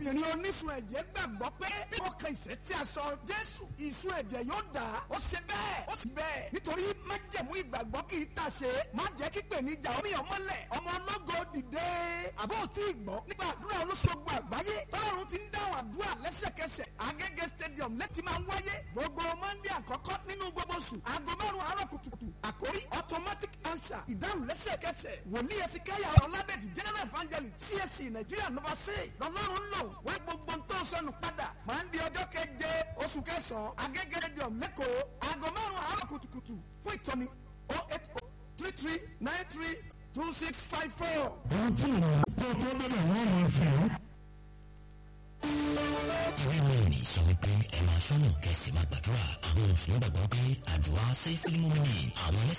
obìnrin onísun ẹ̀jẹ̀ gbàgbọ́ pé bí wọ́n kan ìṣẹ́ tí a sọ jésù ìsun ẹ̀jẹ̀ yóò dà ó ṣe bẹ́ẹ̀ ó sì bẹ́ẹ̀ nítorí májẹ̀mú ìgbàgbọ́ kì í tà ṣe má jẹ́ kí pèníjà omi ọmọlẹ̀ ọmọ ológo dìde àbó tí ì gbọ́ nípa àdúrà olóṣogbo àgbáyé tọ́lọ́run ti ń dáhùn àdúrà lẹ́sẹ̀kẹsẹ̀ agége stadium lẹ́tì máa ń wáyé gbogbo mọ́ndé àkọ́kọ́ nínú gbogbo oṣù aago márùn-ún àárọ̀ kùtùkùtù àkórí automatic answer ìdáhùn lẹ́sẹ̀kẹsẹ̀ wòlíì ẹ̀sìnkáyà ọ̀làdẹ̀jì general evangelist csc nàìjíríà nova say lọ́lọ́run lò wá gbogbo tó sọnù padà máa ń di ọjọ́ keje oṣù kẹsàn-án agége stadium lẹ́kọ̀ọ́ aago márùn-ún àárọ̀ kùtùkùtù fún ìtọ́ni oh eight oh three three nine three two six five four. ohun tí ìrìn tó tó bẹ̀rẹ̀ wọ́n máa fi hàn. ìwé ìròyìn sọ wípé ẹ máa sọ́nà kẹsì máa gbàdúrà àwọn mùsùlùmí gbàgbọ́ pé àdúrà sẹ́fìlì mọ́mìnì àwọn ẹlẹ́sìn